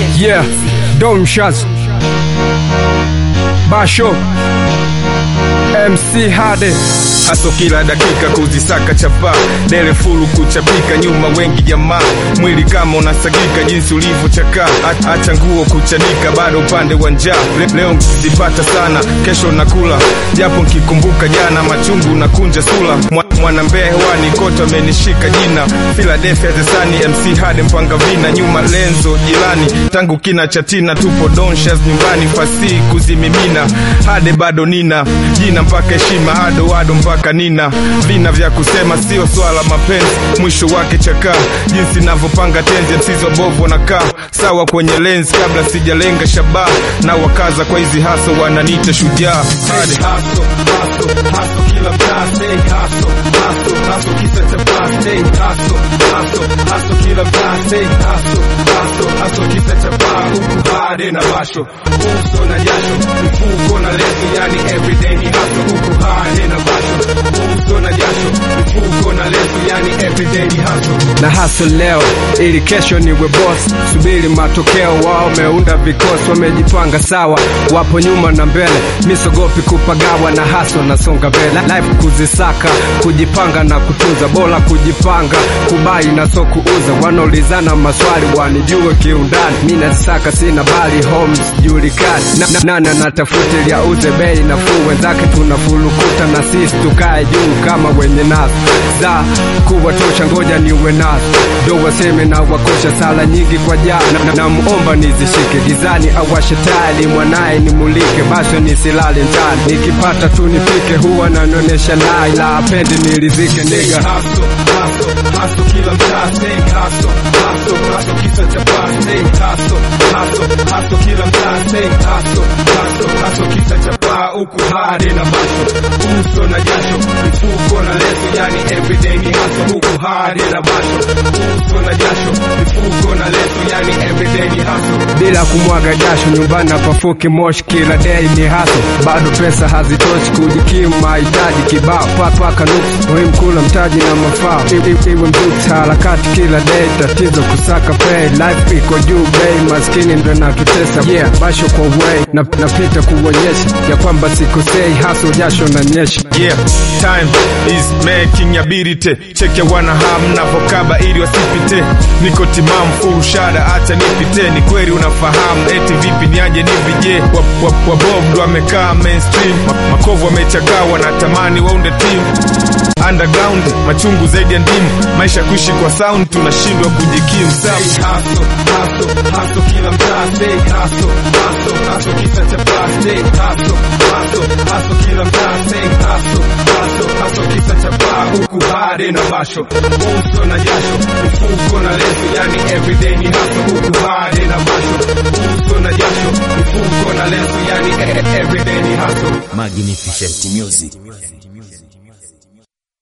Yeah, Dom Shaz Basho MC Hade Haso kila dakika kuzisaka chapa dele fulu kuchapika nyuma wengi jamaa mwili kama unasagika jinsi ulivyochakaa A- acha nguo kuchanika bado upande wa njaa Le- leo nkizipata sana kesho nakula japo nkikumbuka jana machungu na kunja sula Mwa- mwana mbea hewani kote amenishika jina Philadelphia zesani MC Hade mpanga vina nyuma lenzo jirani tangu kina chatina tupo donshas nyumbani fasihi kuzimimina Hade bado nina jina mpaka heshima ado ado mpaka nina vina vya kusema sio swala mapenzi mwisho wake chakaa jinsi navyopanga tenzi msizo bovu wanakaa sawa kwenye lens kabla sijalenga shabaha na wakaza kwa hizi haso wananiita shujaa Hade haso haso haso kila mtaa say haso haso haso kisa cha paa say haso haso haso kila mtaa say haso haso haso kisa cha paa huku Hade na basho uso na jasho mfuko na leso yani everyday ni haso huku Hade na basho uso na jasho mfuko na leso yani everyday ni haso na haso leo ili kesho niwe boss subiri matokeo wao wameunda vikosi wamejipanga sawa wapo nyuma na mbele misogopi kupagawa na haso nasonga mbele life kuzisaka kujipanga na kutunza bora kujipanga kubai na so kuuza wanaulizana maswali wanijue kiundani mi nasaka sina bali homes julikani na, na, nani anatafuta auze bei nafuu wenzake tunafulukuta na sisi tukae juu kama wenye nazo za kuwatosha ngoja niwe nazo ndo waseme na wakosha sala nyingi kwa jana na, na muomba nizishike gizani awashe tali mwanaye nimulike basi nisilale ndani nikipata tu nipike huwa nanonesha lai la apendi nilizike niga haso haso haso kila mtaa say haso haso haso kisa cha paa say haso haso haso kila mtaa say haso haso haso kisa cha paa huku Hade na basho uso na jasho mifuko na leso yani everyday ni haso huku Hade na basho uso na jasho mifuko na leso yani everyday ni haso bila kumwaga jasho nyumbani hapafuki moshi kila day ni haso bado pesa hazitoshi kujikimu mahitaji kibao papaka nusu muhimu kula mtaji na mafao I- i- iwe mzuta harakati kila day tatizo kusaka pay life iko juu bei maskini ndo natutesa yeah basho kwa way na, napita kuonyesha ya kwamba sikosei haso jasho na nyesha Yeah, time is making ability. Check ya wana ham na vokaba ili wasipite. Niko timamu full shada, acha nipite. Ni kweli unafahamu eti vipi niaje nivije. Wa, wa, wa Bob ndo amekaa mainstream. Ma, makovu wamechakaa wanatamani waunde team. Underground machungu zaidi ya ndimu, maisha kuishi kwa sound, tunashindwa kujikimu. Say haso haso haso kila mtaa, say haso haso haso kisa cha paa, say haso haso haso kila mtaa, say haso haso haso kisa cha paa, huku Hade na basho uso na jasho mifuko na leso, yani everyday ni haso, huku Hade na basho uso na jasho mifuko na leso, yani everyday ni haso. Magnificent Music.